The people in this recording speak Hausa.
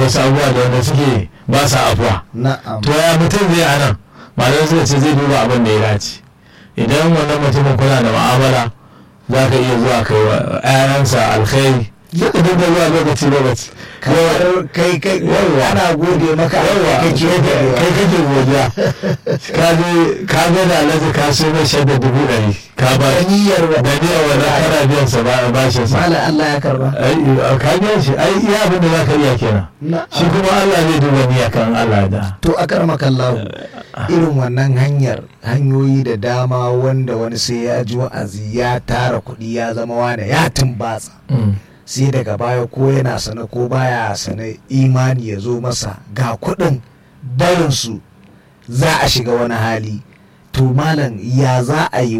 wasu abubuwa da wanda suke ba sa afuwa na'am to ya mutum zai a nan malamai suka ce zai duba abin da ya dace idan wannan mutumin kuna da mu'amala za ka iya zuwa kai wa 'ya'yansa alkhairi sai ka dinga zuwa lokaci lokaci kamar kai kai Yawwa. ana gode maka yawa kake kai godewa. kake godiya ka je ka ga da alhaji ka so mai shaida dubu ɗari ka ba Da niyyar wa- da niyyar wannan kana biyan sa ba bashin sa malam Allah ya karba ai ka biyan shi ai iya abin da za ka iya kenan na'am shi kuma Allah zai duba niyya kan Allah da to a karmakallahu irin wannan hanyar hanyoyi da dama wanda wani sai ya ji wa'azi ya tara kuɗi ya zama wane ya tumbatsa sai daga baya ko yana sane ko baya sane imani ya zo masa ga kuɗin barinsu za a shiga wani hali to malam ya za a yi